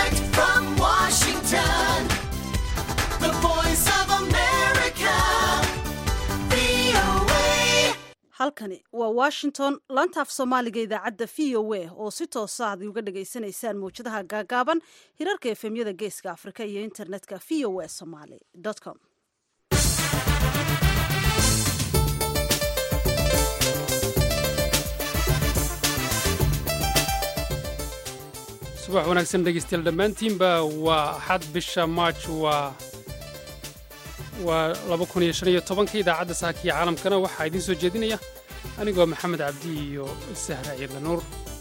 Direct from Washington, the voice of America, VOA. halkani waa washington laantaaf soomaaliga idaacadda v o a oo si toosa ad uga dhagaysanaysaan mawjadaha gaagaaban hirarka efemyada geeska afrika iyo internetka v o a somaly com subax wanaagsan dhegeystayaal dhammaantiinba waa axad bisha march waa waa laba kun iyo shan iyo tobanka idaacadda saakiya caalamkana waxaa idiin soo jeedinaya anigoo maxamed cabdi iyo sahra ciidla nuur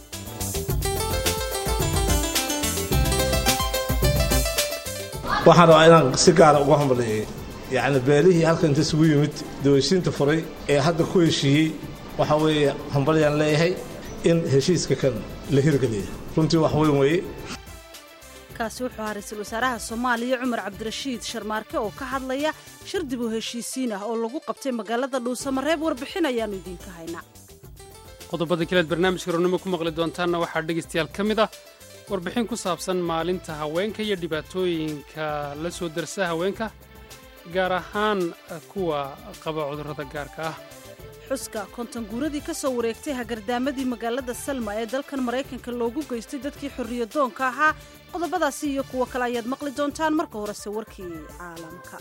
waxaan rabaa inaan si gaara uga hambaliyey yacni beelihii halkan inta isugu yimid dawashiinta furay ee hadda ku heshiiyey waxaa weeye hambalyaan leeyahay in heshiiska kan la hirgeliya runtii wax weyn weeye kaasi wuxuu ahaa ra-iisul wasaaraha soomaaliya cumar cabdirashiid sharmaarke oo ka hadlaya shir dib u heshiisiin ah oo lagu qabtay magaalada dhuusamareeb warbixin ayaannu idiinka haynaa qodobada kaleed barnaamijka rournimo ku maqli doontaanna waxaa dhegaystayaal ka mid ah warbixin ku saabsan maalinta haweenka iyo dhibaatooyinka la soo darsa haweenka gaar ahaan kuwa qaba cudurrada gaarka ah xuska konton guuradii ka soo wareegtay hagardaamadii magaalada salma ee dalkan maraykanka loogu geystay dadkii xorriyadoonka ahaa qodobadaasi iyo kuwo kale ayaad maqli doontaan marka horese warkii caalamka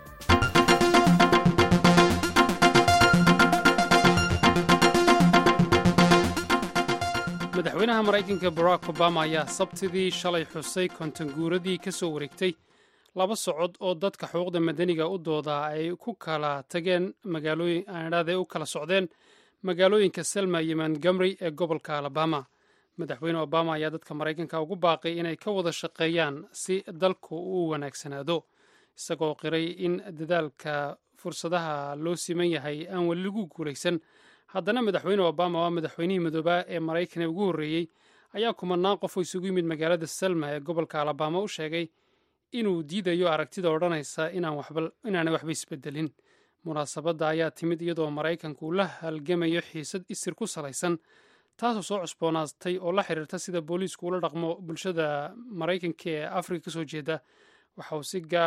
madaxweynaha maraykanka barack obama ayaa sabtidii shalay xusay konton guuradii ka soo wareegtay laba socod oo dadka xuquuqda madaniga u doodaa ay ku kala tageen magaalooyin aanidhaade u kala socdeen magaalooyinka selma iyo montgomery ee gobolka alabama madaxweyne obama ayaa dadka maraykanka ugu baaqay inay ka wada shaqeeyaan si dalku u wanaagsanaado isagoo qiray in dadaalka fursadaha loo siman yahay aan weli lagu guulaysan haddana madaxweyne obama waa madaxweynihii midoobaa ee maraykan ee ugu horreeyey ayaa kumanaan qof oo isugu yimid magaalada selma ee gobolka alabama u sheegay inuu diidayo aragtida odhanaysa inaanay waxba isbedelin munaasabadda ayaa timid iyadoo maraykanku uu la halgamayo xiisad isir ku salaysan taasoo soo cusboonaatay oo la xiriirta sida booliisku ula dhaqmo bulshada maraykanka ee afrika ka soo jeeda waxaa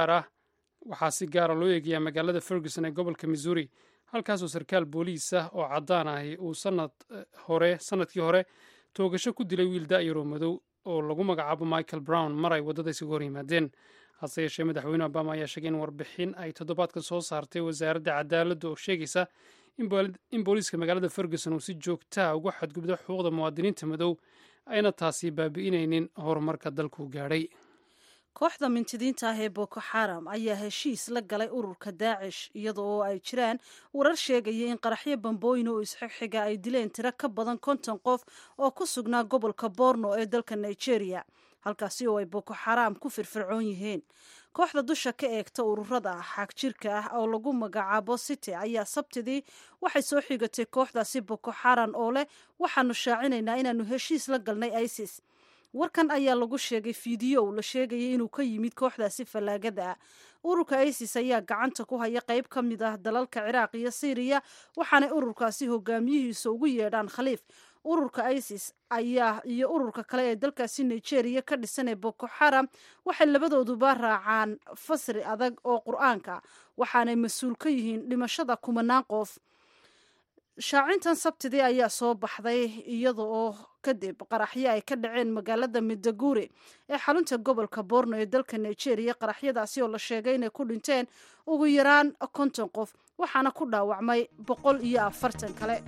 si gaara loo eegayaa magaalada ferguson ee gobolka missouri halkaasoo sarkaal booliis ah oo caddaan ahi uu sanad hore sanadkii hore toogasho ku dilay wiil da'yaroo madow oo lagu magacaabo michael brown mar ay waddada isugu hor yimaadeen hase yeeshee madaxweyne obama ayaa sheegay in warbixin ay toddobaadka soo saartay wasaaradda cadaaladda oo sheegaysa in booliiska magaalada ferguson uu si joogtaa uga xadgubdo xuquuqda muwaadiniinta madow ayna taasi baabi'inaynin horumarka dalku gaadhay kooxda mintidiinta ah ee boko xaram ayaa heshiis la galay ururka daacish iyada oo ay jiraan warar sheegaya in qaraxyo bambooyin oo isxigxiga ay dileen tiro ka badan konton qof oo ku sugnaa gobolka borno ee dalka nigeria halkaasi oo ay boko xaram ku firfircoon yihiin kooxda dusha ka eegta ururada xaag jirka ah oo lagu magacaabo city ayaa sabtidii waxay soo xigatay kooxdaasi boko xaram oo leh waxaanu shaacinaynaa inaanu heshiis la galnay isis warkan ayaa lagu sheegay fiidiyow la sheegayay inuu ka yimid kooxdaasi fallaagada ah ururka isis ayaa gacanta ku haya qayb ka mid ah dalalka ciraaq iyo syriya waxaanay ururkaasi hogaamiyihiisa ugu yeedhaan khaliif ururka isis ayaa iyo ururka kale ee dalkaasi nigeria ka dhisan ee boko xaram waxay labadooduba raacaan fasri adag oo qur-aanka waxaanay mas-uul ka yihiin dhimashada kumanaan qof shaacintan sabtidii ayaa soo baxday iyada oo kadib qaraxyo ay ka dhaceen magaalada midaguri ee xarunta gobolka borno ee dalka nigeria qaraxyadaasi oo la sheegay inay ku dhinteen ugu yaraan konton qof waxaana ku dhaawacmay boqol iyo afartan kale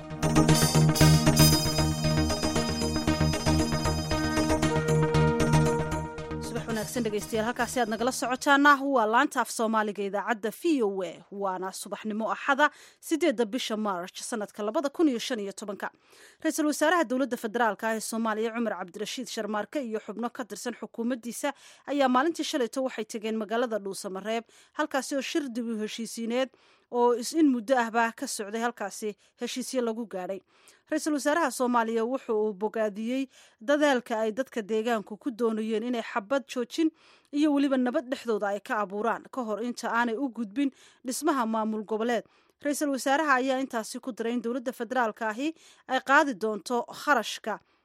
dhegeystayaal halkaasi aad nagala socotaana waa laanta af soomaaliga idaacadda v o a waana subaxnimo axada sideedda bisha march sanadka labada kun iyo shan iyo tobanka ra-iisul wasaaraha dowladda federaalka ah ee soomaaliya cumar cabdirashiid sharmaarke iyo xubno ka tirsan xukuumaddiisa ayaa maalintii shalayto waxay tegeen magaalada dhuusamareeb halkaasi oo shir dib u heshiisiineed oo in muddo ahba ka socday halkaasi heshiisyo lagu gaadhay ra-iisul wasaaraha soomaaliya wuxu uu bogaadiyey dadaalka ay dadka deegaanku ku doonayeen inay xabad joojin iyo weliba nabad dhexdooda ay ka abuuraan ka hor inta aanay u gudbin dhismaha maamul goboleed ra-iisul wasaaraha ayaa intaasi ku daray in dowladda federaalka ahi ay qaadi doonto kharashka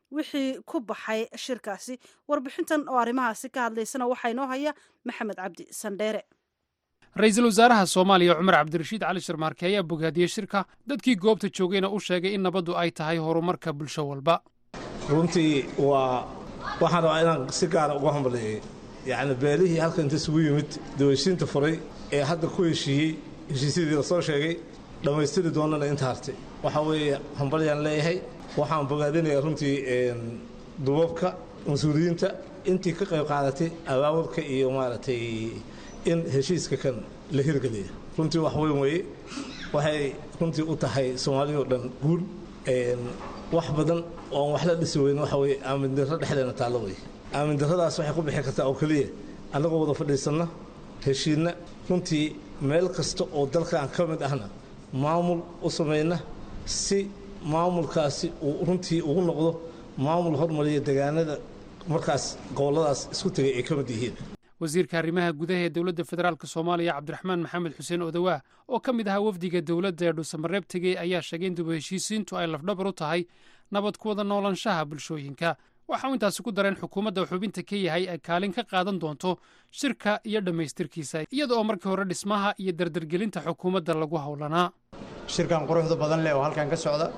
wixii ku baxay shirkaasi warbixintan oo arrimahaasi ka hadlaysana waxaa inoo haya maxamed cabdi sandheere ra-iisul wasaaraha soomaaliya cumar cabdirashiid cali sharmaarke ayaa bogaadiyey shirka dadkii goobta joogayna u sheegay in nabaddu ay tahay horumarka bulsho walba runtii waa waxaan rabaa inaan si gaara uga hambaleeyey yacni beelihii halkan inta isugu yimid dawashiinta furay ee hadda ku heshiiyey heshiisyadii la soo sheegay dhammaystiri doonana inta hartay waxaa weeye hambalyaan leeyahay waxaan bogaadinayaa runtii duubabka mas-uuliyiinta intii ka qayb qaadatay abaabulka iyo maaragtay in heshiiska kan la hirgeliya runtii wax weyn weeye waxay runtii u tahay soomaaliyao dhan guul wax badan oon wax la dhisi weyn waxa weye aamindarro dhexdeena taallo weye aamindarradaas waxay ku bixi kartaa oo keliya annagoo wada fadhiisanna heshiinna runtii meel kasta oo dalkan ka mid ahna maamul u samayna si maamulkaasi uu runtii ugu noqdo maamul hormariya degaanada markaas gobolladaas isku tegay ay ka mid yihiin wasiirka arrimaha gudaha ee dowladda federaalk soomaaliya cabdiraxmaan maxamed xuseen odawaa oo ka mid ahaa wafdiga dowladda ee dhuusamareeb tegey ayaa sheegay in dib u heshiisiintu ay lafdhabar u tahay nabad ku wada noolaanshaha bulshooyinka waxauu intaasi ku dareen xukuumadda xubinta ka yahay ay kaalin ka qaadan doonto shirka iyo dhammaystirkiisa iyada oo markii hore dhismaha iyo dardargelinta xukuumadda lagu howlanaa shirkan quruxda badan leh oo halkan ka socda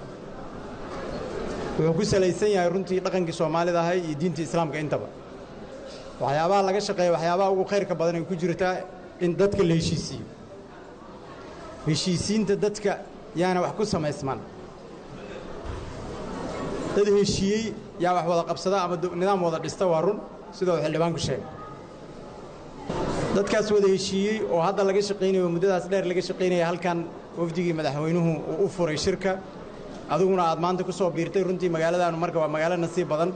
wuxuu ku salaysan yahay runtii dhaqankii soomaalida ahay iyo diinta islaamka intaba waxyaabaha laga shaqeeya waxyaabaha ugu khayrka badan ay ku jirtaa in dadka la heshiisiiyo heshiisiinta dadka yaana wax ku samaysmaan dad heshiiyey yaa wax wada qabsada ama nidaam wada dhista waa run sidoo xildhibaanku sheegay dadkaas wada heshiiyey oo hadda laga shaqaynayo muddadaas dheer laga shaqaynaya halkan wafdigii madaxweynuhu uu u furay shirka adiguna aad maanta ku soo biirtay runtii magaaladaanu marka waa magaalo nasiib badan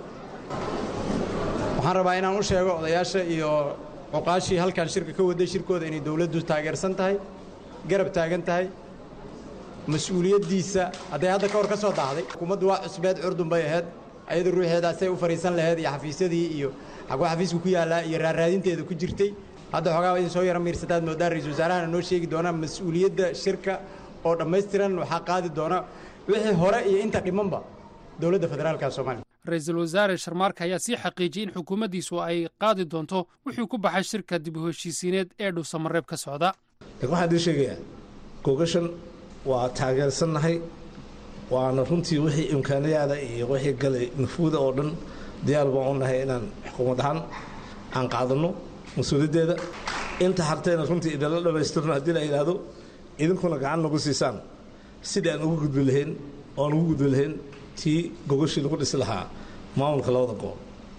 waxaan rabaa inaan u sheego odayaasha iyo cuqaashii halkan shirka ka waday shirkooda inay dowladdu taageersan tahay garab taagan tahay mas-uuliyaddiisa hadday hadda ka hor ka soo daahday xukuumaddu waa cusbeed curdun bay ahayd ayada ruuxeedaasay u fadhiisan lahayd iyo xafiisyadii iyo xagwa xafiisku ku yaallaa iyo raarraadinteeda ku jirtay hadda xoogaa idin soo yara miirsataad moodaan ra-isul wasaarahana noo sheegi doonaa mas-uuliyadda shirka oo dhammaystiran waxaa qaadi doona wixii hore iyo inta dhimanba dowladda federaalka soomaaliya ra-iisul wasaare sharmaarka ayaa sii xaqiijiyey in xukuumaddiisu ay qaadi doonto wuxuu ku baxay shirka dib u heshiisiineed ee dhuusamareeb ka socda laakiin waxaan idiin sheegayaa gogashan waa taageersannahay waana runtii wixii imkaanayaada iyo wixii galay nufuuda oo dhan diyaar baan u nahay inaan xukuumad ahaan aan qaadanno mas-uuliyaddeeda inta hartayna runtii idinla dhammaystirno haddii la yidhaahdo idinkuna gacan nagu siisaan sidii aan ugu gudbi lahayn oo aan ugu gudbi lahayn tii gogashii lagu dhisi lahaa maamulka labada gobol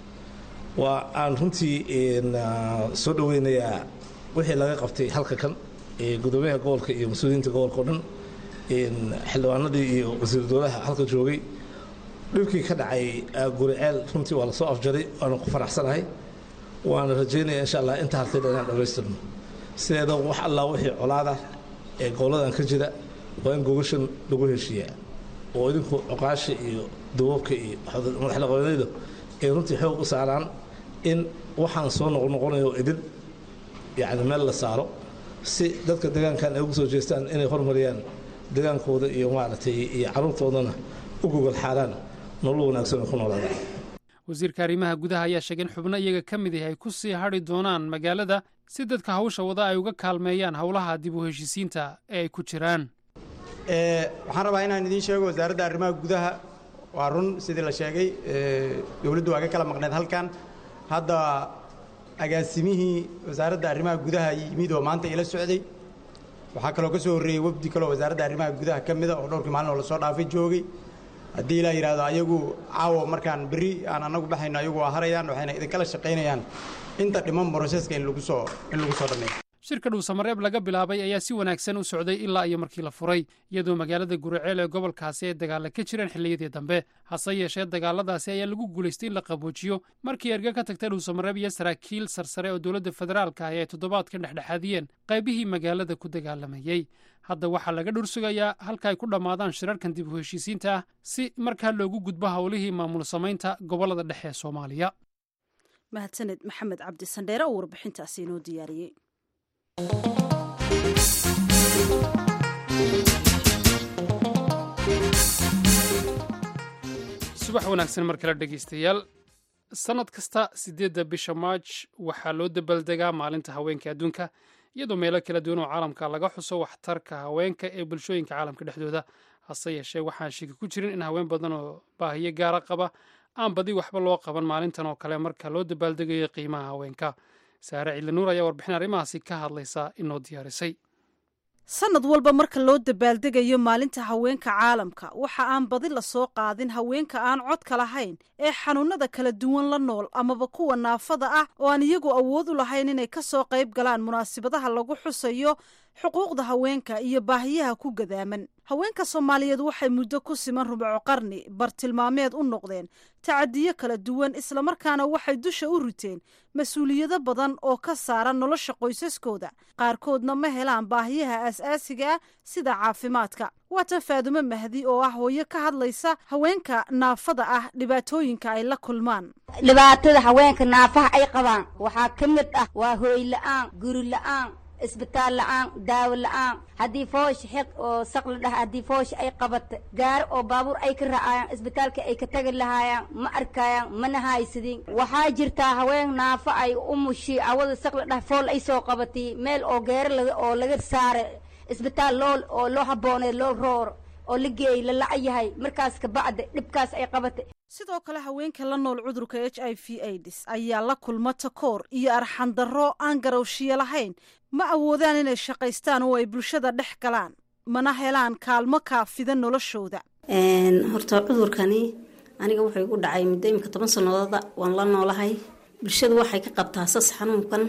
waa aan runtii soo dhoweynayaa wixii laga qabtay halka kan gudoomiyaha gobolka iyo mas-uuliyiinta gobolka o dhan xildhibaanadii iyo wasiir dowlaha halka joogay dhibkii ka dhacay guriceel runtii waa lasoo afjaray waana ku faraxsanahay waana rajaynaya insha allah inta hartayna inaan dhammaystirno sideeda wax allaa wixii colaada ee goboladan ka jira waa in gogashan lagu heshiiyaa oo idinku cuqaasha iyo duwabka iyo madaxdhaqameedyadu ay runtii xoog u saaraan in waxaan soo noqnoqonayo idin yacni meel la saaro si dadka deegaankan ay ugu soo jeestaan inay hormariyaan degaankooda iyo maaragtay iyo carruurtoodana u gogol xaaraan nolol wanaagsan ay ku noolaadaan wasiirka arrimaha gudaha ayaa sheegay in xubno iyaga ka mid ah ay ku sii hadhi doonaan magaalada si dadka hawsha wada ay uga kaalmeeyaan howlaha dib u heshiisiinta ee ay ku jiraan waxaan rabaa inaan idiin sheego wasaaradda arrimaha gudaha waa run sidii la sheegay dowladdu waa ka kala maqneed halkan hadda agaasimihii wasaaradda arrimaha gudaha yimid oo maanta ila socday waxaa kaloo ka soo horreeyey wafdi kaloo wasaaradda arrimaha gudaha ka mida oo dhowrkii maalin oo lasoo dhaafay joogay haddii ilaa yidhahdo ayagu caawo markaan berri aan annagu baxayno ayagu waa harayaan waxayna idinkala shaqaynayaan inta dhiman broseska in lagu soo in lagu soo dhammeeyo shirka dhuusamareeb laga bilaabay ayaa si wanaagsan u socday ilaa iyo markii la furay iyadoo magaalada guriceel ee gobolkaasi ay dagaalla ka jireen xilliyadii dambe hase yeeshee dagaaladaasi ayaa lagu guulaystay in la qaboojiyo markii erga ka tagtay dhuusamareeb iyo saraakiil sarsare oo dowladda federaalka ahi ay toddobaadkan dhexdhexaadiyeen qaybihii magaalada ku dagaalamayey hadda waxaa laga dhursugayaa halka ay ku dhammaadaan shirarkan dib u heshiisiinta ah si markaa loogu gudbo howlihii maamul samaynta gobollada dhexe ee soomaaliya mahadsaned maxamed cabdi sandheere oo warbixintaasi inoo diyaariyey subax wanaagsan mar kale dhegaystayaal sannad kasta siddeedda bisha maaj waxaa loo dabaaldegaa maalinta haweenka adduunka iyadoo meelo kala duwan oo caalamka laga xuso waxtarka haweenka ee bulshooyinka caalamka dhexdooda hase yeeshee waxaan shiki ku jirin in haween badan oo baahiyo gaara qaba aan badi waxba loo qaban maalintan oo kale marka loo dabaaldegayo qiimaha haweenka saare ciidlanuur ayaa warbixin arrimahaasi ka hadlaysa inoo diyaarisay sanad walba marka loo dabaaldegayo maalinta haweenka caalamka waxa aan badi la soo qaadin haweenka aan codka lahayn ee xanuunada kala duwan la nool amaba kuwa naafada ah oo aan iyagu awood u lahayn inay ka soo qayb galaan munaasabadaha lagu xusayo xuquuqda haweenka iyo baahiyaha ku gadaaman haweenka soomaaliyeed waxay muddo ku siman rubco qarni bartilmaameed u noqdeen tacadiyo kala duwan islamarkaana waxay dusha u riteen mas-uuliyado badan oo ka saara nolosha qoysaskooda qaarkoodna ma helaan baahiyaha aas-aasiga ah sida caafimaadka waatan faadumo mahdi oo ah hooyo ka hadlaysa haweenka naafada ah dhibaatooyinka ay la kulmaan dhibaatada haweenka naafaha ay qabaan waxaa ka mid ah waa hooy la-aan guri la-aan isbitaal la-aan daawo la-aan haddii foosh xeq oo saq la dhaha haddii foosh ay qabata gaari oo baabuur ay ka raacayaan isbitaalka ay ka tagi lahaayaan ma arkayaan mana haysadin waxaa jirtaa haween naafo ay u mushi awada saq la dhaha fool ay soo qabatay meel oo geero laga oo laga saara isbitaal loo oo loo habboonay loo rooro oo la geeyey la la' yahay markaas kabacda dhibkaas ay qabatay sidoo kale haweenka la nool cudurka h i v aids ayaa la kulma takoor iyo arxandarro aan garowshiyo lahayn ma awoodaan inay shaqaystaan oo ay bulshada dhex galaan mana helaan kaalmo kaafida noloshooda horta cudurkani aniga wuxuu igu dhacay muddo imika toban sanadooda waan la noolahay bulshadu waxay ka qabtaa sas xanuunkan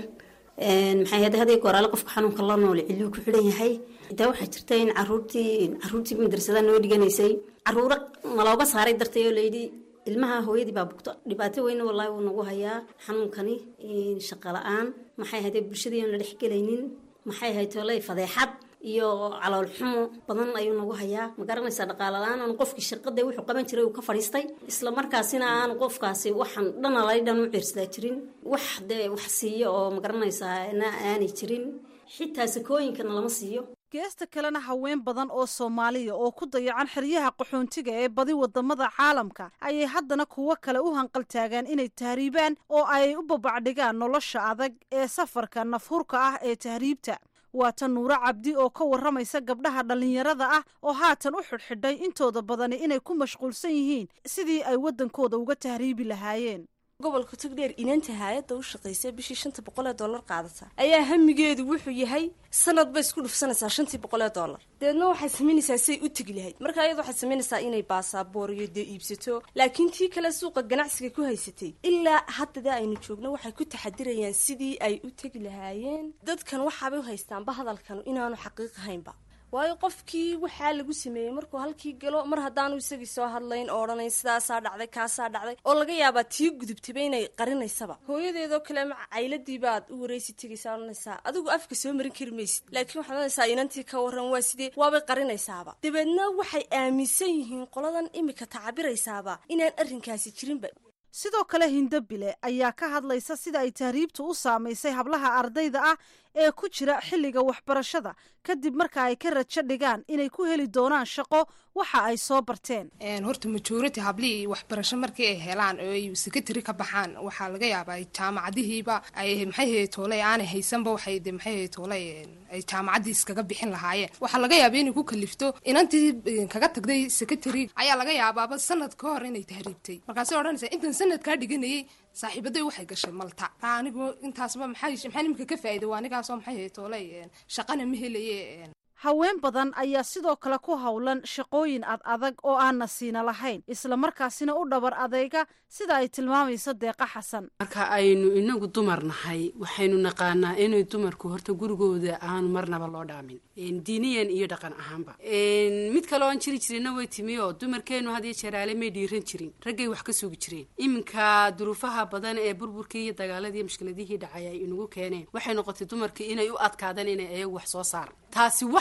maxay hada haday goraale qofka xanuunka la nool ciluu ku xidhan yahay xitaa waxaa jirta in caruurtii caruurtii madrasada noo dhiganaysay caruuro nalooga saaray dartay oo layidhi ilmaha hooyadii baa bugto dhibaato weyna wallaahi wuu nagu hayaa xanuunkani shaqa la-aan maxay haydee bulshadii aan la dhexgelaynin maxay hayd toley fadeexad iyo calool xumo badan ayuu nagu hayaa ma garanaysaa dhaqaale la-aan aan qofkii shaqada wuxuu qaban jiray uu ka fadhiistay isla markaasina aan qofkaasi waxaan dhana lay dhan u ciirsadaa jirin wax dee wax siiyo oo ma garanaysaa na aanay jirin xitaa sakooyinkana lama siiyo geesta kalena haween badan oo soomaaliya oo ku dayacan xeryaha qaxoontiga ee badi wadamada caalamka ayay haddana kuwo kale u hanqaltaagaan inay tahriibaan oo ay u babacdhigaan nolosha adag ee safarka nafhurka ah ee tahriibta waata nuuro cabdi oo ka warramaysa gabdhaha dhallinyarada ah oo haatan u xidhxidhay intooda badani inay ku mashquulsan yihiin sidii ay waddankooda uga tahriibi lahaayeen gobolka togdheer inaanta hay-adda u shaqaysa bishii shanta boqol ee dollar qaadata ayaa hamigeedu wuxuu yahay sanad bay isku dhufsanaysaa shantii boqol ee dollar dabeedna waxay samaynaysaa say u tegi lahayd marka ayada waxay samaynaysaa inay baasaboor iyo dee iibsato laakiin tii kale suuqa ganacsiga ku haysatay ilaa haddada aynu joogno waxay ku taxadirayaan sidii ay u tegi lahaayeen dadkan waxaabay u haystaanba hadalkan inaanu xaqiiq ahaynba waayo qofkii waxaa lagu sameeyey markuu halkii galo mar haddaanu isagii soo hadlayn oo odhanayn sidaasaa dhacday kaasaa dhacday oo laga yaabaa tii gudubtaba inay qarinaysaba hooyadeedoo kale ma cayladii baad u wareysi tegaysaa odhanaysaa adigu afka soo marin kari maysid laakiin waxaad odhanaysaa inantii ka waran waa sidee waabay qarinaysaaba dabeedna waxay aaminsan yihiin qoladan imika tacabiraysaaba inaan arrinkaasi jirinba sidoo kale hindo bile ayaa ka hadlaysa sida ay tahriibtu u saamaysay hablaha ardayda ah ee ku jira xilliga waxbarashada kadib marka ay ka rajo dhigaan inay ku heli doonaan shaqo waxa ay soo barteen horta majority hablihii waxbarasho markii ay helaan oo ay secretary ka baxaan waxaa laga yaabaa jaamacadihiiba ay maxay tooley aanay haysanba waxay de maxay tooley ay jaamacaddii iskaga bixin lahaayeen waxaa laga yaaba inay ku kalifto inantii kaga tagday secretary ayaa laga yaabaaba sanad ka hor inay tahriibtay markaasay odhanaysaa intan sanadkaa dhiganayay saaxiibaday waxay gashay malta anigu intaasba maxay maxaa nimika ka faa'iida waa anigaasoo maxay tooley shaqana ma helaye haween badan ayaa sidoo kale ku howlan shaqooyin ad adag oo aan nasiina lahayn islamarkaasina u dhabar adeyga sida ay tilmaamayso deeqa xasan marka aynu inagu dumar nahay waxaynu naqaanaa inay dumarku horta gurigooda aanu marnaba loo dhaamin diiniyan iyo dhaqan ahaanba mid kale oan jiri jirina way timi oo dumarkeenu hadiyo jeeraale may dhiiran jirin raggay wax ka sugi jireen iminka duruufaha badan ee burburkii iyo dagaaladii mushkiladihii dhacay ay inagu keeneen waxay noqotay dumarkii inay u adkaadaan inay ayagu wax soo saar taasi waxay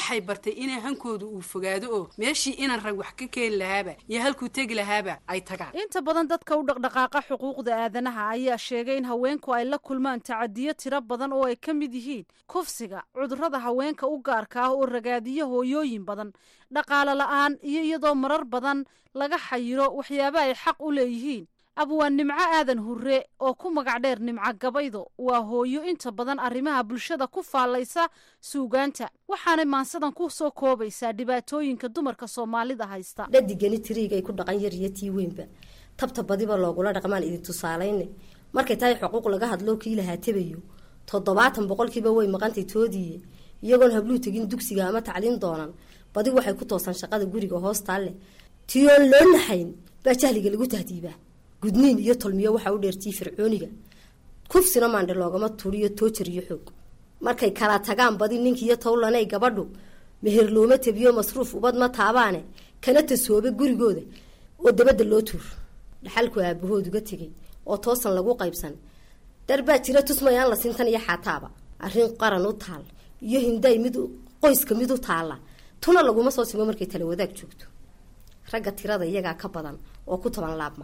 waxay bartay inay hankooda uu fogaado oo meeshii inan rag wax ka keeni lahaaba iyo halkuu tegi lahaaba ay tagaan inta badan dadka u dhaqdhaqaaqa xuquuqda aadanaha ayaa sheegay in haweenku ay la kulmaan tacadiyo tiro badan oo ay ka mid yihiin kufsiga cudurrada haweenka u gaarka ah oo ragaadiyo hooyooyin badan dhaqaale la-aan iyo iyadoo marar badan laga xayiro waxyaaba ay xaq u leeyihiin abwaan nimco aadan hurre oo ku magac dheer nimco gabaydo waa hooyo inta badan arrimaha bulshada ku faallaysa suugaanta waxaanay maansadan ku soo koobaysaa dhibaatooyinka dumarka soomaalida haysta dhadigani tiriigay ku dhaqan yar iyo tii weynba tabta badiba loogula dhaqmaan idin tusaalayne markay tahay xuquuq laga hadloo kii lahaa tabayo toddobaatan boqolkiiba way maqantay toodiiye iyagoon habluu tegin dugsiga ama tacliin doonan badi waxay ku toosan shaqada guriga hoostaalle tiyoon loo naxayn baa jahliga lagu tahdiibaa gudniin iyo tolmiyo waxaa u dheertii fircooniga kufsina maandhe loogama turiyo toojar iyo xoog markay kala tagaan badi ninkiiyo towlanay gabadhu meher looma tabiyo masruuf ubad ma taabaane kana tasoobe gurigooda oo dabadda loo tuur dhaxalku aabahood uga tegay oo toosan lagu qaybsan darbaa jira tusmayaan la sintan iyo xaataaba arrin qaran u taal iyo hinday mid qoyska mid u taalla tuna laguma soo simo markay tala wadaag joogto ragga tirada iyagaa ka badan oo ku taban laabma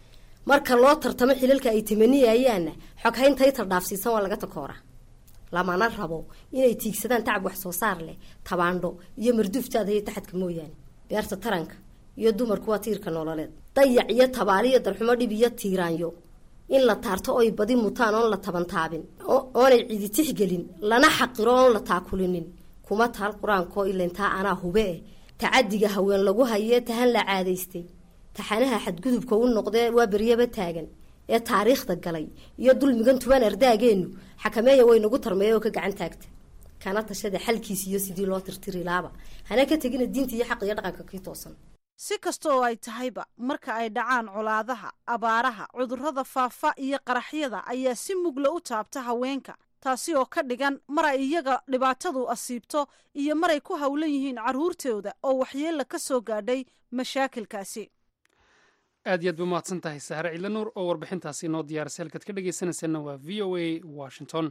marka loo tartamo xilalka ay tamaniyayaanna xoghaynta itar dhaafsiisan waa laga takooraa lamana rabo inay tiigsadaan tacab wax soo saar leh tabaandho iyo marduuftaada iyo taxadka mooyaane beerta taranka iyo dumarku waa tiirka nololeed dayac iyo tabaaliyo darxumo dhib iyo tiiraanyo in la taarto oy badi mutaan oon la tabantaabin oonay cidi tixgelin lana xaqiro oon la taakulinin kuma taal qur-aankoo ilantaa anaa hube eh tacadiga haween lagu hayee tahan la caadaystay taxanaha xadgudubka u noqdee waa beryaba taagan ee taariikhda galay iyo dulmigan tuban ardaageenu xakameeya way nagu tarmeeya oo ka gacan taagta kana tashada xalkiis iyo sidii loo tirtiri laaba hana ka tegina diinta iyo xaq iyo dhaqanka kii toosan si kasta oo ay tahayba marka ay dhacaan colaadaha abaaraha cudurrada faafa iyo qaraxyada ayaa si mugla u taabta haweenka taasi oo ka dhigan mar ay iyaga dhibaatadu asiibto iyo maray ku howlan yihiin carruurtooda oo waxyeella ka soo gaadhay mashaakilkaasi aad iyo aad ba umahadsan tahay sahre ciidla nuur oo warbixintaasi noo diyaarisay halkaad ka dhegaysanaysaena waa v o a washington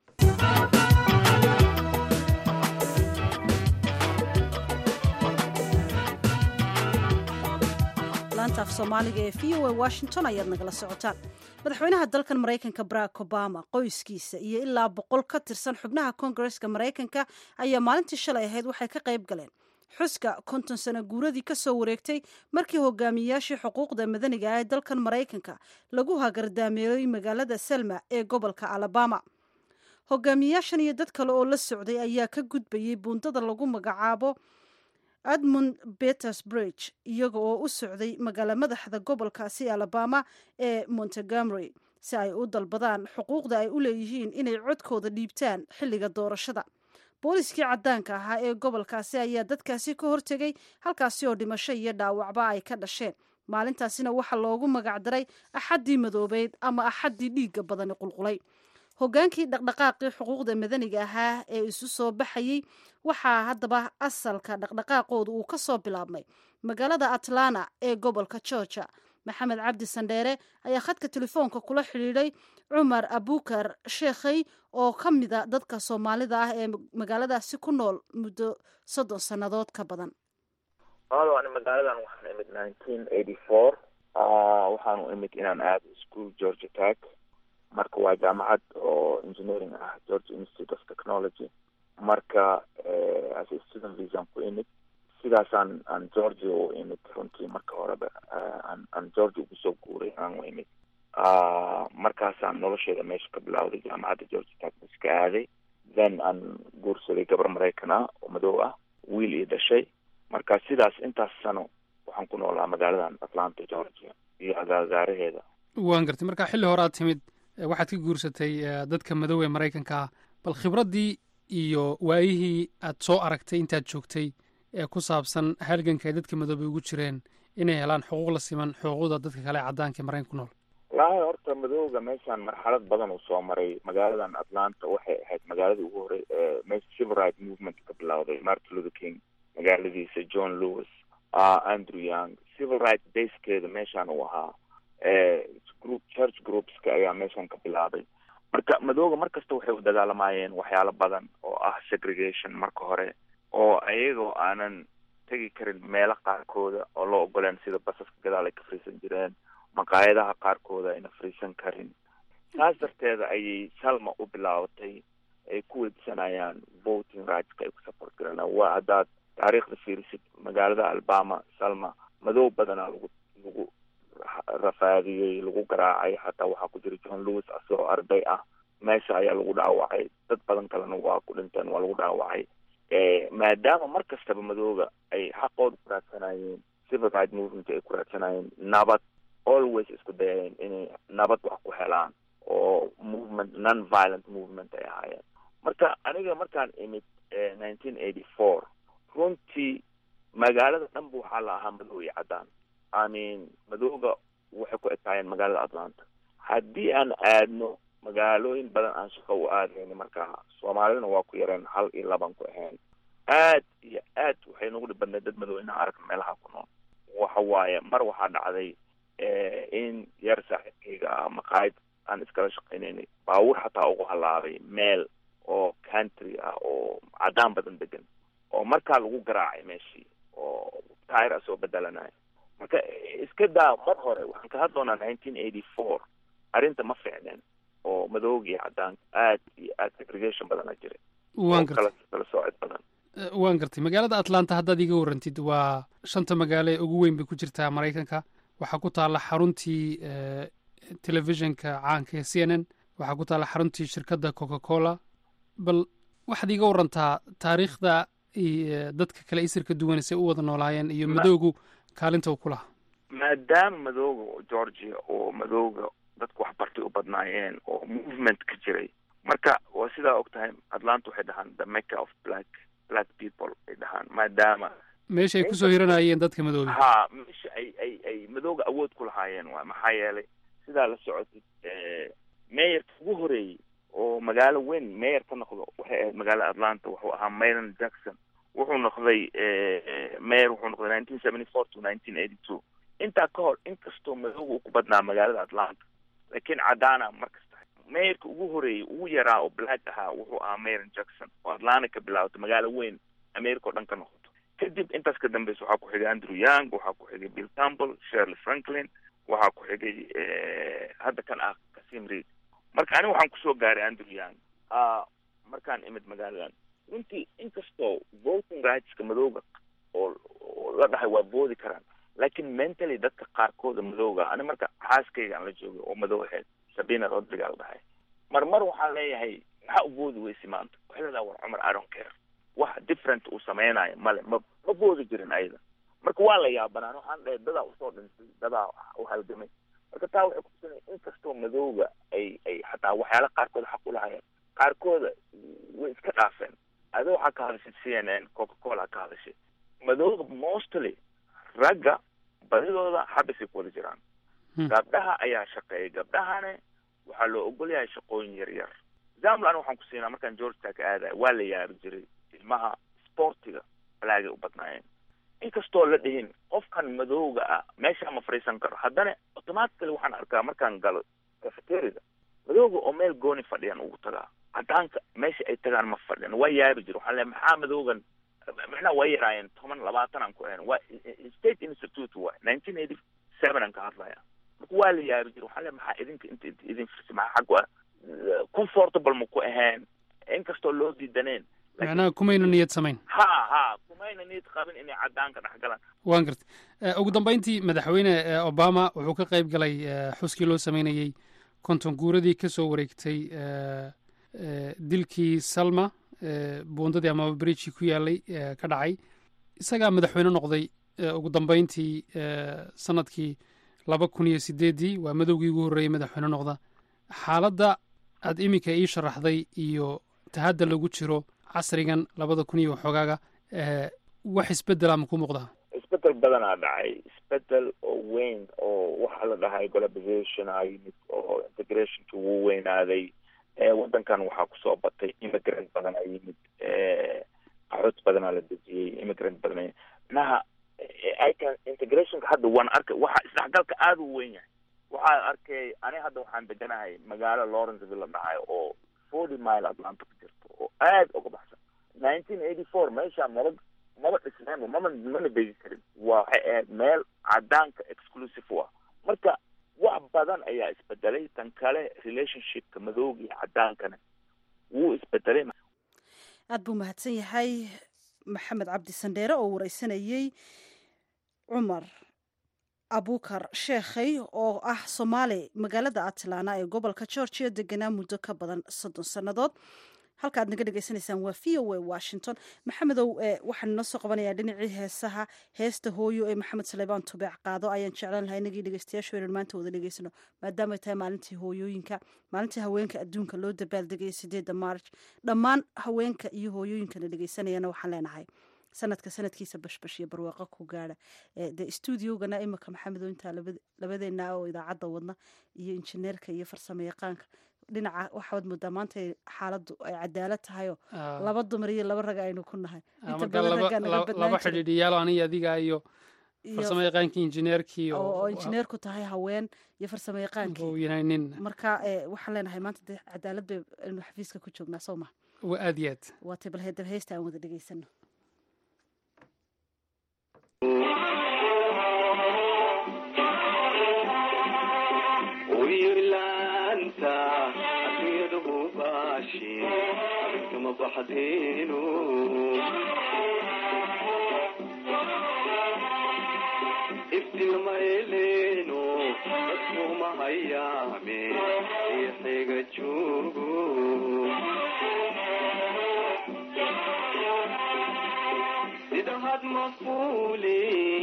laanta af soomaaliga ee v o a washington ayaad nagala socotaan madaxweynaha dalkan maraykanka barack obama qoyskiisa iyo ilaa boqol ka tirsan xubnaha kongareska maraykanka ayaa maalintii shalay ahayd waxay ka qayb galeen xuska konton sano guuradii ka soo wareegtay markii hogaamiyayaashii xuquuqda madaniga ah ee dalkan maraykanka lagu hagardaameeyey magaalada selma ee gobolka alabama hogaamiyayaashan iyo dad kale oo la socday ayaa ka gudbayey buundada lagu magacaabo edmund petersbridge iyaga oo u socday magaalo madaxda gobolkaasi alabama ee montegomery si ay u dalbadaan xuquuqda ay u leeyihiin inay codkooda dhiibtaan xilliga doorashada booliskii caddaanka ahaa ee gobolkaasi ayaa dadkaasi ka hortegay halkaasi oo dhimasho iyo dhaawacba ay ka dhasheen maalintaasina waxaa loogu magacdaray axaddii madoobeyd ama axaddii dhiigga badani qulqulay hogaankii dhaqdhaqaaqii xuquuqda madaniga ahaa ee isu soo baxayey waxaa haddaba asalka dhaqdhaqaaqooda uu ka soo bilaabmay magaalada atlanta ee gobolka georgia maxamed cabdi sandheere ayaa khadka telefoonka kula xidhiidhay cumar abukar sheekhay oo ka mida dadka soomaalida ah ee magaaladaasi ku nool muddo soddon sannadood ka badan alo ani magaaladan waxaan imid nineteen eighty four waxaanu imid inaan aado school georgia tag marka waa jaamacad oo engineering ah georgia institute of technology marka as a student visan ku imid sidaasaan aan georgia u imid runtii marka horeba aan aan georgia ugu soo guuray aan u imid markaasaan nolosheeda meesha ka bilawday jaamacadda georgia tagmas ka aaday then aan guursaday gabar maraykan ah oo madow ah wiil ii dhashay marka sidaas intaas sano waxaan ku noolaa magaaladan atlanta georgia iyo agaagaaraheeda waan gartay marka xilli hore aad timid waxaad ka guursatay dadka madow ee maraykanka ah bal khibraddii iyo waayihii aad soo aragtay intaad joogtay ee ku saabsan halganka ay dadka madoobay ugu jireen inay helaan xuquuq la siman xuquuqda dadka kale ee caddaanka ee maraykanka ku nool wallaahi horta madowga meeshaan marxalad badan uu soo maray magaaladan atlanta waxay ahayd magaaladii ugu horey meesha civil right movement ka bilowday martin luther king magaaladiisa john lewis andrew young civil right baskeeda meeshaan uu ahaa group church groupska ayaa meeshan ka bilaabay marka madooga mar kasta waxay u dagaalamayeen waxyaalo badan oo ah segregation marka hore oo ayagoo aanan tegi karin meelo qaarkooda oo loo ogoleen sida basaska gadaal ay ka fariisan jireen maqaayadaha qaarkooda ayna fariisan karin saas darteeda ayay salma u bilaabatay ay ku weydisanayaan voting rightska ay ku support garanaan waa haddaad taariikhda fiirisid magaalada alabama salma madow badanaa lagu lagu rafaadiyey lagu garaacay xataa waxaa ku jira john lewis asagoo arday ah meesha ayaa lagu dhaawacay dad badan kalena waa ku dhinteen waa lagu dhaawacay maadaama mar kastaba madooga ay xaqooda ku raadsanayeen civil right movement ay ku raadsanayeen nabad always isku dayayeen inay nabad wax ku helaan oo movement non violent movement ay ahaayeen marka aniga markaan imid nineteen eighty four runtii magaalada dhanba waxaa la ahaa madow iyo caddaan i mean madooga waxay ku ekaayeen magaalada atlanta haddii aan aadno magaalooyin badan aan shaqo u aadayna markaa soomaalidana waa ku yareen hal iyo laban ku ahayn aad iyo aad waxay nagu dhib badnayd dad madow inaan aragno meelaha ku nool waxa waaye mar waxaa dhacday in yar saaxiibkayga ah maqaayad aan iskala shaqaynaynay baabuur xataa ugu halaabay meel oo country ah oo caddaan badan degan oo markaa lagu garaacay meeshii oo tair a soo bedelanayo marka iska daa mar hore waxaan ka hadloonaa nineteen eighty four arrinta ma fiicneen oo madoogiyo caddaanka aad iyo aad segregation badana jiray waan kala gartay kala soocid badan Eh, waan gartay magaalada atlanta haddaad iga warrantid waa shanta magaalo ee ugu weyn bay ku jirtaa maraykanka waxaa ku taalla xaruntii eh, telefishinka caanka ee c n n waxaa ku taalla xaruntii shirkadda coca cola bal waxaad iga warantaa taariikhda iyo dadka kale isirka duwan say u wada noolaayeen iyo Ma- madowgu kaalinta uu ku lahaa maadaama madooga oo georgia oo madooga dadku wax bartay u badnaayeen oo movement ka jiray marka waa sidaa og tahay atlanta waxay dhahaan the mecca of black black people ay dhahaan maadaama meesha ay kusoo hiranayeen dadka madooga ha meesha ay ay ay madooga awood ku lahaayeen waa maxaa yeelay sidaa la socotid meeyarka ugu horeeyey oo magaalo weyn meeyar ka noqdo waxay ahayd magaalada atlanta wuxuu ahaa mayron jackson wuxuu noqday meyer wuxuu noqday nineteen seventy four to nineteen eighty two intaa ka hor inkastoo madooga uu ku badnaa magaalada atlanta laakiin caddaana markasta meeyarka ugu horeeyey ugu yaraa oo black ahaa wuxuu ahaa mayron jackson oo atlanta ka bilaabato magaalo weyn america oo dhan ka noqoto kadib intaas ka dambeysa waxaa ku xigay andrew young waxaa ku xigay bill campbell shirley franklin waxaa ku xigay hadda kan ah kasim reid marka aniga waxaan kusoo gaaray andrew young ah markaan imid magaaladan runtii inkastoo voting rightska madooga oo oo la dhahay waa boodi karaan laakiin mentally dadka qaarkooda madooga ani marka xaaskayga aan la joogay oo madow ahayd sabina rodriga la dhahay mar mar waxaan leeyahay maxaa u boodi weysi maanta waxay leedahay war cumar i don't care wax different uu sameynayo male ma ma boodi jirin ayada marka waa la yaabanaan waxaan dhahay dadaa usoo dhintay dadaa u halgamay marka taa waxay kutusinaya inkastoo madooga ay ay xataa waxyaala qaarkood xaq u lahayeen qaarkooda way iska dhaafeen ada waxaa ka hadashay c n n coca cola ka hadashay madooga mostly ragga badidooda xabisay ku wada jiraan gabdhaha ayaa shaqeeya gabdhahane waxaa loo ogol yahay shaqooyin yar yar example aniga waxaan ku siinaa markaan georgetown ka aadaya waa la yaabi jiray ilmaha sportiga balaagay u badnaayeen inkastoo la dhihin qofkan madowga ah meeshaa ma fadhiisan karo haddana automatically waxaan arkaa markaan galo cafeteriada madowga oo meel gooni fadhiyan ugu tagaa caddaanka meesha ay tagaan ma fadhiyan waa yaabi jira waxaan leeyahay maxaa madowgan macnaha waa yaraayeen toban labaatan aan ku ahayn waa state institute waay nineteen eighty seven aan ka hadlaya marka waa la yaabi jira waxaan leeyahay maxaa idinka inta inta idin firsi maxaa xag waa comfortable ma ku ahayn inkastoo loo diidaneen macnaha kumayna niyad samayn ha ha kumayna niyad qabin inay caddaanka dhex galaan waan gartay Eh, ugu dambeyntii madaxweyne eh, obama wuxuu ka qayb galay eh, xuskii loo sameynayey konton guuradii ka soo wareegtay eh, eh, dilkii salma eh, buundadii amaba bridgii ku yaalay eh, ka dhacay isagaa madaxweyne noqday eh, ugu dambeyntii eh, sanadkii laba kun iyo sideeddii waa madowgii ugu horreeyey madaxweyne noqda xaaladda aad iminka ii sharaxday iyo tahadda lagu jiro casrigan labada kun iyo waxoogaaga eh, wax isbeddela ma ku muuqdaa isbedel badanaa dhacay isbedel oo weyn oo waxaa la dhahay globalization aa yimid oo integrationki wuu weynaaday waddankan waxaa kusoo batay immigrant badan aa yimid qaxood badanaa la dejiyey immigrant badan manaha ican integrationka hadda waan arkay waxa isdhexgalka aada u weyn yahay waxaa arkay ani hadda waxaan deganahay magaalo lawrenceville la dhahay oo forty mile atlanta ku jirto oo aad uga baxsan nineteen eighty four meeshaan maba maba dhisneenba mama mana beegi karin waxay ahayd meel cadaanka exclusive u ah marka wax badan ayaa isbedelay tan kale relationshipka madowga iyo cadaankana wuu isbedelay aad buu mahadsan yahay maxamed cabdi sandheere oo wareysanayey cumar abukar sheekhay oo ah soomaali magaalada atlana ee gobolka georgia deganaa muddo ka badan soddon sannadood halka aad naga dhegeysanaysaan waa v o a washington maxamedow waxaan inoo soo qabanayaa dhinacii heesaha heesta hooyo ee maxamed saleebaan tubeec qaado ayaan jeclaan lahaa inagii dhegeystayaashu inaan maanta wada dhegeysano maadaama ay tahay maalintii hooyooyinka maalintii haweenka adduunka loo dabaaldegaya sideedda march dhammaan haweenka iyo hooyooyinkana dhegeysanayana waxaan leenahay sanadka sanadkiisa bashbash iyo barwaaqo ku gaara dee stuudiogana imika maxamedow intaa labadeena oo idaacadda wadna iyo injineerka iyo farsamo yaqaanka dhinaca waxaad moodaa maanta xaaladu ay cadaalad tahayoo laba dumar iyo laba rag aynu ku nahay inta badan raggaa naga laba badnaan jiray xidhiidhiyaal aniga adiga iyo Iyo- farsamo yaqaankii injineerkii oo injineer ku tahay haween iyo farsamo yaqaankii uu yahay nin marka eh, waxaan leenahay maanta dee cadaalad bay aynu xafiiska ku joognaa soo ma waa aad iyo aad waa tay bal heedab heesta aan wada dhegeysano wiilaanta adduunyada hubaashi kama baxdeenu iftilma eleeno dadkuma hayaame riixiga joogo sida had mafuuli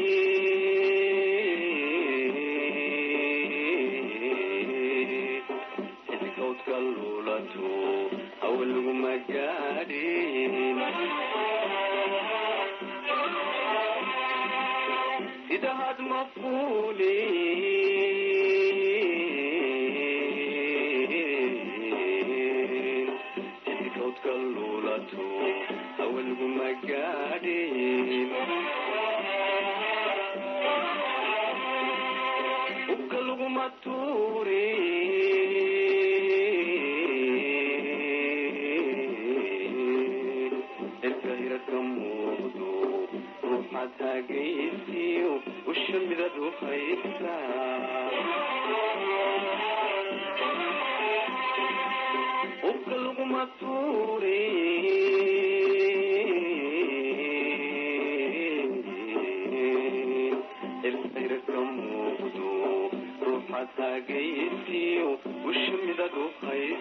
xidhigowdka luulato awal laguma gaadhin sida had mafuuli xidhigowdka luulato awal laguma gaadhin ubka laguma tuurin cirka hirarka muuqdo ruuxaad hagaysiyo usha midad u haysaa ubka laguma tuurin cirka hirarka muuqdo ruuxaad hagaysiyo usha midad u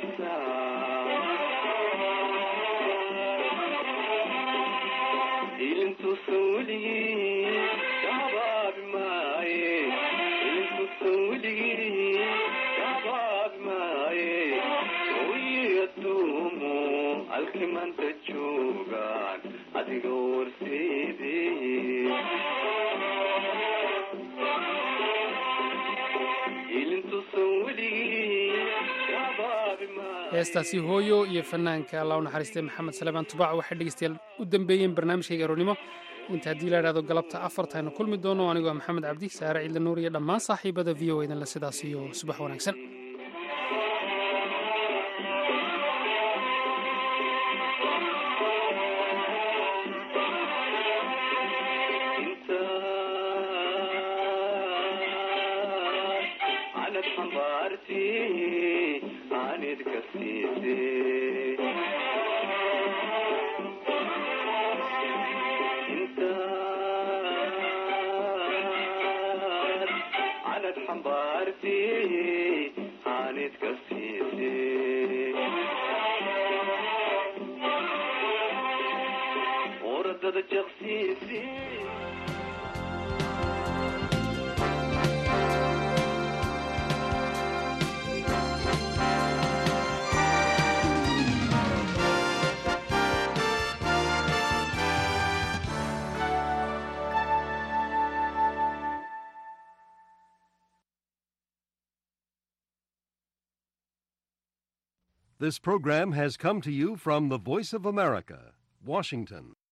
haysaa ilintuusan weligii kahabaabi maaye ilintuusan weligii kahabaabi maaye oyi adduumo halkii maanta joogaan adiga warseedee ilintuusan weligii kahabaabi maaye heestaasi hooyo iyo fanaanka allah u naxariistay maxamed salebaan tubaac waxay dhegeystayaal u dambeeyeen barnaamijkayga aroornimo inta haddii la idhahdo galabta afarta aynu kulmi doono anigoo maxamed cabdi saare ciidla nuur iyo dhammaan saaxiibada v o edan le sidaas iyo subax wanaagsan anad xambaarti aanid ka siise intaad anad xambaarti aanid ka siise oradada jaqsiisi This program has come to you from the Voice of America, Washington.